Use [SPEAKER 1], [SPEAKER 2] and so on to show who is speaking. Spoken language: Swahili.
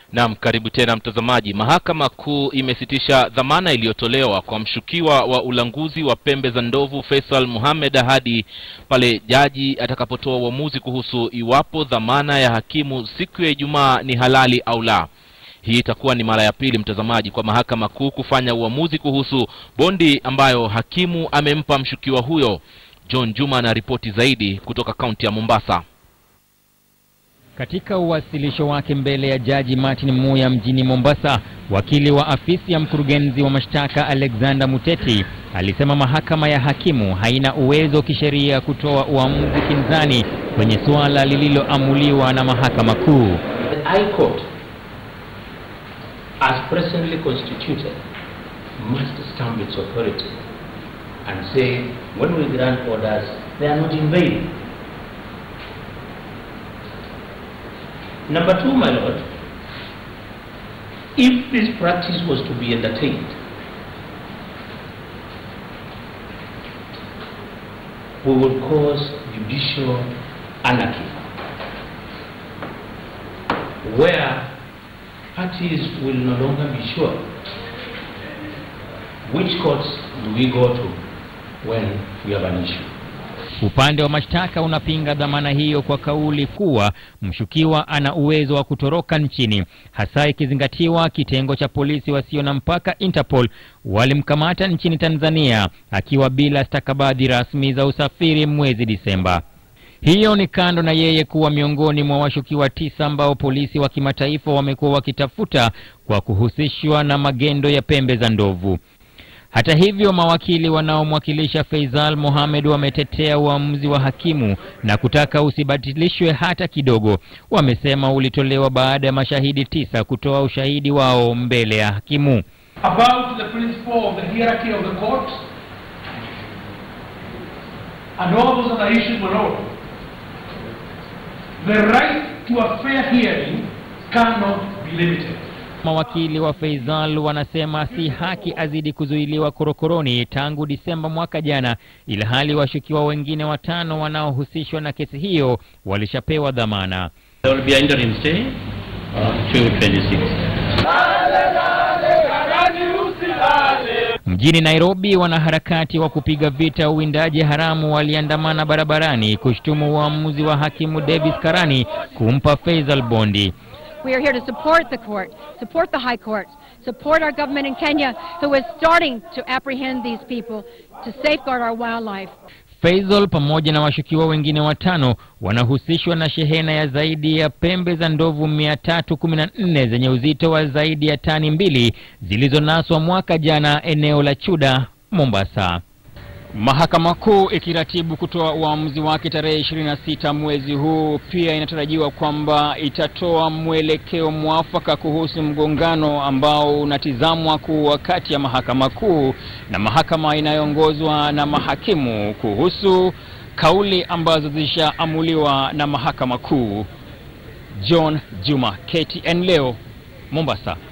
[SPEAKER 1] Naam, karibu tena mtazamaji. Mahakama Kuu imesitisha dhamana iliyotolewa kwa mshukiwa wa ulanguzi wa pembe za ndovu Faisal Mohamed hadi pale jaji atakapotoa uamuzi kuhusu iwapo dhamana ya hakimu siku ya Ijumaa ni halali au la. Hii itakuwa ni mara ya pili mtazamaji, kwa Mahakama Kuu kufanya uamuzi kuhusu bondi ambayo hakimu amempa mshukiwa huyo. John Juma ana ripoti zaidi kutoka kaunti ya Mombasa.
[SPEAKER 2] Katika uwasilisho wake mbele ya Jaji Martin Muya mjini Mombasa, wakili wa afisi ya mkurugenzi wa mashtaka Alexander Muteti alisema mahakama ya hakimu haina uwezo kisheria kutoa uamuzi kinzani kwenye suala lililoamuliwa na Mahakama Kuu.
[SPEAKER 3] The High Court, as presently constituted, must stamp its authority and say, when we grant orders, they are not in vain. Number two, my lord, if this practice was to be entertained, we would cause judicial anarchy, where parties will no longer be sure which courts do we go to when we have an issue.
[SPEAKER 2] Upande wa mashtaka unapinga dhamana hiyo kwa kauli kuwa mshukiwa ana uwezo wa kutoroka nchini, hasa ikizingatiwa kitengo cha polisi wasio na mpaka Interpol walimkamata nchini Tanzania akiwa bila stakabadhi rasmi za usafiri mwezi Disemba. Hiyo ni kando na yeye kuwa miongoni mwa washukiwa tisa ambao polisi wa kimataifa wamekuwa wakitafuta kwa kuhusishwa na magendo ya pembe za ndovu. Hata hivyo, mawakili wanaomwakilisha Faisal Mohamed wametetea uamuzi wa hakimu na kutaka usibatilishwe hata kidogo. Wamesema ulitolewa baada ya mashahidi tisa kutoa ushahidi wao mbele ya hakimu.
[SPEAKER 4] about the principle of the hierarchy of the court and all those other issues were all. The right to a fair hearing cannot be limited.
[SPEAKER 2] Mawakili wa Faisal wanasema si haki azidi kuzuiliwa korokoroni tangu Disemba mwaka jana, ilhali washukiwa wengine watano wanaohusishwa na kesi hiyo walishapewa dhamana.
[SPEAKER 3] There will be an interim stay uh, to 26.
[SPEAKER 2] Mjini Nairobi, wanaharakati wa kupiga vita uwindaji haramu waliandamana barabarani kushtumu uamuzi wa hakimu Davis Karani kumpa Faisal bondi.
[SPEAKER 5] We are here to support the court, support the High Court, support our government in Kenya who is starting to apprehend these people to safeguard our wildlife.
[SPEAKER 2] Faisal pamoja na washukiwa wengine watano wanahusishwa na shehena ya zaidi ya pembe za ndovu 314 zenye uzito wa zaidi ya tani mbili zilizonaswa mwaka jana eneo la Chuda, Mombasa. Mahakama Kuu ikiratibu kutoa uamuzi wake tarehe 26 mwezi huu, pia inatarajiwa kwamba itatoa mwelekeo mwafaka kuhusu mgongano ambao unatizamwa kuwa kati ya Mahakama Kuu na mahakama inayoongozwa na mahakimu kuhusu kauli ambazo zilishaamuliwa na Mahakama Kuu. John Juma, KTN leo, Mombasa.